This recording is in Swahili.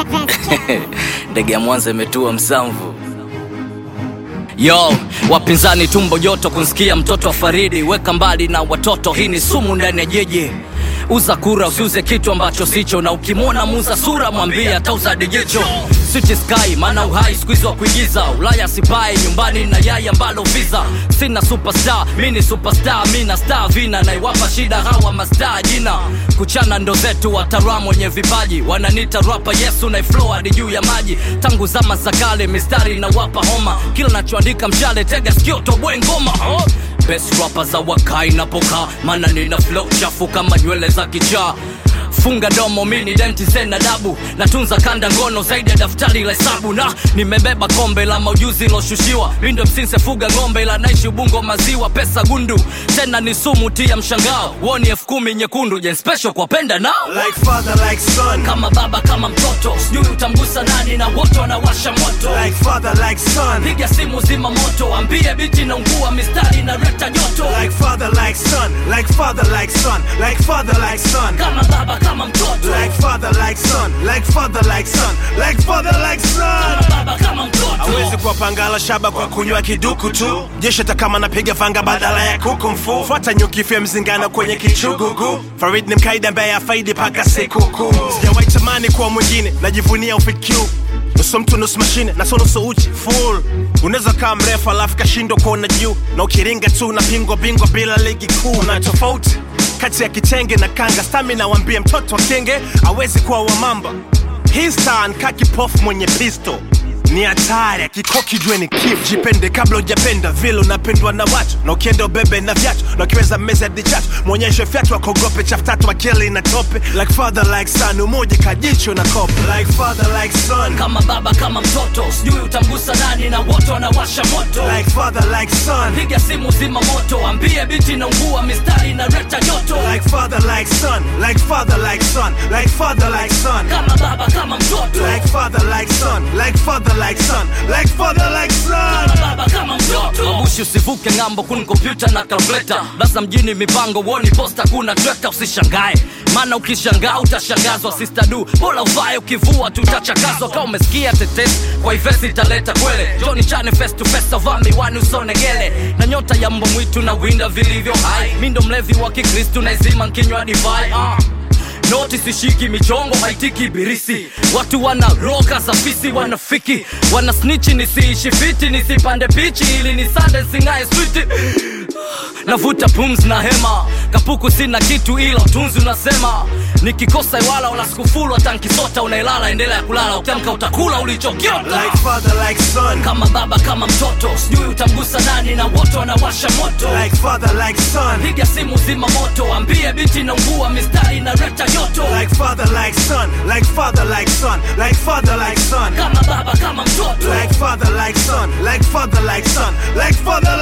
ndege ya Mwanza imetua Msamvu. Yo, wapinzani tumbo joto kunsikia mtoto wa Faridi, weka mbali na watoto, hii ni sumu ndani ya jeje. Uza kura usiuze kitu ambacho sicho, na ukimwona muuza sura mwambie atauza dijicho. City Sky maana uhai squeeze wa kuigiza, Ulaya sipai nyumbani na yai ambalo visa. Sina superstar, mi ni superstar, mi na star vina naiwapa shida hawa mastaa jina. Kuchana ndo zetu watara mwenye vipaji, wananita rapa Yesu na flow hadi juu ya maji. Tangu zama za kale mistari na wapa homa, kila nachoandika mshale tega sikio toboe ngoma oh. Best rapper za wakai napokaa, maana nina flow chafu kama nywele za kichaa funga domo mini denti sena dabu natunza kanda ngono zaidi ya daftari la hesabu na nimebeba kombe la maujuzi loshushiwa lindo msinse fuga ng'ombe la naishi ubungo maziwa pesa gundu tena ni sumu tia mshangao woni elfu kumi nyekundu jen special kwa penda nao Like father, like son. kama baba kama mtoto sijui utamgusa nani na wote wanawasha moto Like father, like son. piga simu zima moto ambie biti na ungua mistari na reta joto Like father, like son. Like father, like son. Like father, like son. kama baba kama mtoto Like father, like son. Like father, like son. Like father, like son. kama baba kama mtoto Hawezi kuwapangala shaba kwa kunywa kiduku tu jeshi hata kama napiga fanga badala ya kuku mfu fuata nyuki fya mzingano kwenye kichugugu farid ni mkaida ambaye afaidi paka sikukuu sijawahi tamani kuwa mwingine najivunia ufq nusu mtu nusu mashine na so nusu uchi full unaweza kaa mrefu alafu kashindwa kuona juu na ukiringa tu na pingwa bingwa bila ligi kuu na tofauti kati ya kitenge na kanga stamina wambie mtoto wa kenge awezi kuwa wamamba hii star nkaa kipofu mwenye pisto ni hatari akikoki jue ni kif jipende kabla ujapenda vile unapendwa na watu na ukienda ubebe na vyatu na ukiweza meza dichatu mwonyeshe fyatu akogope chaftatu akili na tope like father like son umoja kajicho na kope like father like son kama baba kama mtoto sijui utamgusa nani na wote wanawasha moto like father like son piga simu zima moto ambie biti na ungua mistari na reta joto like father like son like father like son like father like son kama baba kama mtoto like father like son like father like son like father like son kama baba kama mtoto mabushi usivuke ng'ambo kun kompyuta na kalkuleta basa mjini mipango woni posta kuna trekta usishangae maana ukishangaa utashangazwa sistadu bora uvae ukivua tutachakazwa kama umesikia tetesi kwa ivesi italeta kwele joni chane face to face avaa miwani usonegele na nyota ya mbwa mwitu na winda vilivyo hai mi ndo mlevi wa kikristu naizima nkinywa divai uh noti sishiki michongo haitiki birisi watu wana roka za fisi wanafiki wana snichi nisiishi fiti nisipande pichi ili nisande singae switi navuta pums na hema kapuku sina kitu ila utunzi unasema nikikosa iwala wala sikufulu hata nkisota unailala endelea kulala ukiamka utakula ulichokiota like father like son kama baba kama mtoto sijui utamgusa nani na wote wanawasha moto like father like son piga simu zima moto ambie biti na ungua mistari na reta joto like father like son like father like son like father like son kama baba kama mtoto like father like son like father like son like father